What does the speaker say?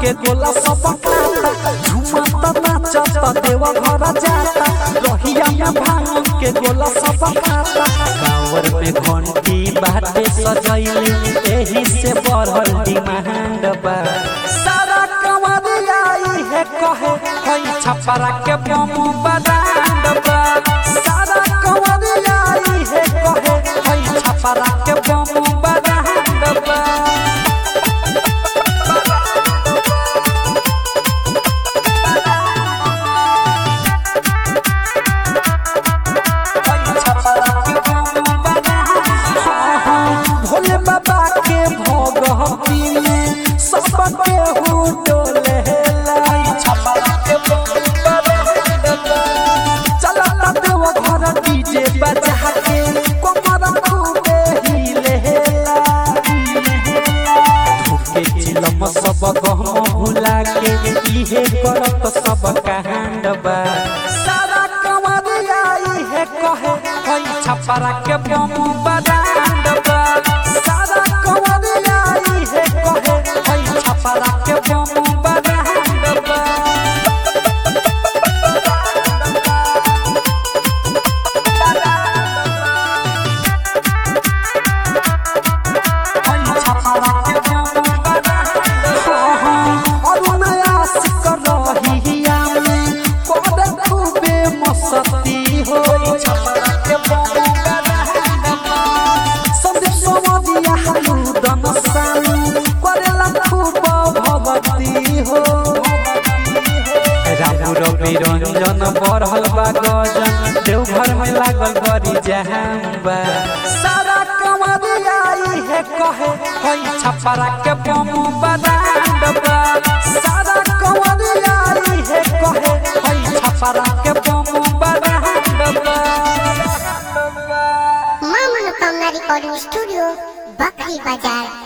के गोला सब खाता झुमता नाचता देवा घर जाता रहिया में भांग के गोला सब खाता कांवर पे घंटी बाटे सजैले एही से बढ़ल डिमांड बा सारा कमरिया है कहे हई छपरा के बम बरांड बा सारा कमरिया है कहे हई छपरा के बम बरांड बा भोले बाबा के भगवती में सबके हु डोले चलता देव घर डीजे बजा के कमर खूबे हिलेला के चिलम सब गहम भुला के इहे करत सब कांड बा सारा कमरिया इहे कहे हई छपरा के बम बरांड बा सारा कमरिया इहे कहे हई छपरा के बम बरांड बा रंजन बढ़ल बा गजन देवघर में लागल बड़ी जहां बा सारा कमरिया है कहे हई छपरा के बम बरांड बा सारा कमरिया है कहे हई छपरा के बम बरांड बा मां मनोकामना रिकॉर्डिंग स्टूडियो बकरी बाजार